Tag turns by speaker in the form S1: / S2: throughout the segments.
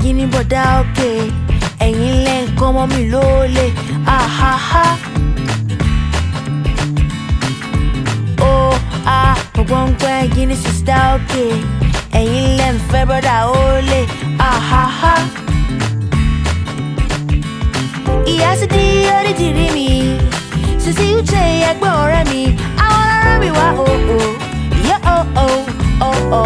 S1: ẹ̀yin ní bọ̀dá òkè ẹ̀yin lẹ́ ń kọ́ mọ́ mi lólè àhàhà. ó a gbọ̀ngbọ̀n ẹ̀yin ní sísá òkè ẹ̀yin lẹ́ ń fẹ́ bọ́dà òlè àhàhà. ìyá sì di orí ti rí mi sisi uche ẹgbẹ́ ọ̀rẹ́ mi àwọn ọ̀rẹ́ mi wá o o yẹ o o o o.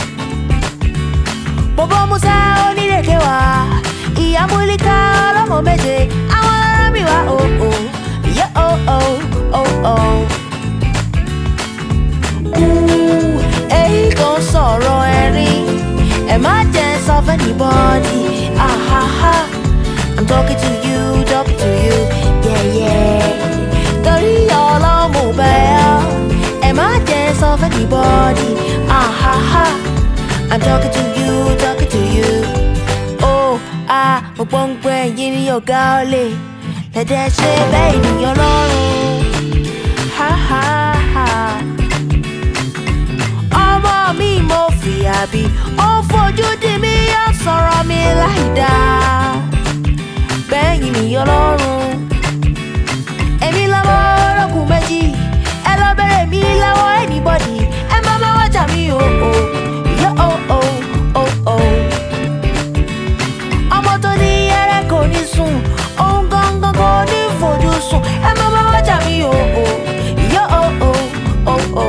S1: bọ̀bọ̀ musa onírèké wá ìyá múlíkà ọlọ́mọ méje àwọn ọ̀rẹ́ mi wá o o yẹ o o o o. Ooh, èyí kan sọ̀rọ̀ ẹ̀rín ẹ̀ má jẹ́ sọ fún anybody. Ah, ah, ah. I'm talking to you, talking to you, yeah, yeah. Torí ọlọ́mọ bẹ́ẹ̀ ẹ má jẹ́ sọ fún anybody. Ah, ah, ah. I'm talking to you, talking to you. Oh, ah, mo gbọ́ ń pẹ́ yín ní ọ̀gá ọ̀lẹ. Lẹ́dẹ̀ ṣe bẹ́ẹ̀ ènìyàn lọ́rùn. Ha, ha, ha. Ọmọ mi mo fìyà bí, ó fojú di mí, ó sọ̀rọ̀ mi láì dáa bẹ́yìn nìyọ lọ́rùn. Èmi lọ́wọ́ olókùn méjì, ẹ lọ bẹ̀rẹ̀ mi lọ́wọ́ anybody, ẹ má má wájà mi o o, yọ o o o o. Ọmọ tó ní ẹrẹ́ kò ní sùn, òun gangan kò ní fojú sùn, ẹ má má wájà mi o o, yọ o o o o.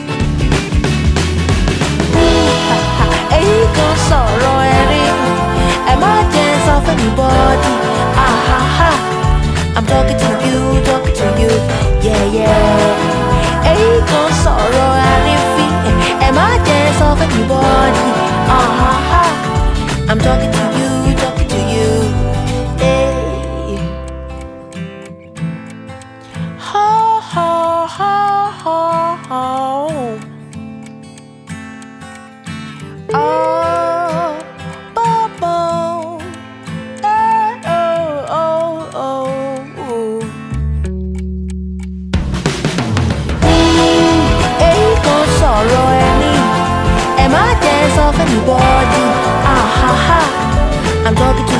S1: Èyí kan sọ̀rọ̀ ẹ̀rín, ẹ má jẹ́ sọ fún anybody. Ah, ha, ha. I'm talking to you, talking to you, yeah, yeah. Èyí kan sọ̀rọ̀ àrífín, ẹ má jẹ́ sọ fún anybody. Ah, ha, ha. I'm talking to you, talking to you, hey. Ho, ho, ho, ho, ho. Oh, Bobo. Eh, oh, oh, oh, oh. Èyí kan sọ̀rọ̀ ẹni, ẹ má jẹ́ sọ fún anybody. Ah, ha, ha. I'm talking to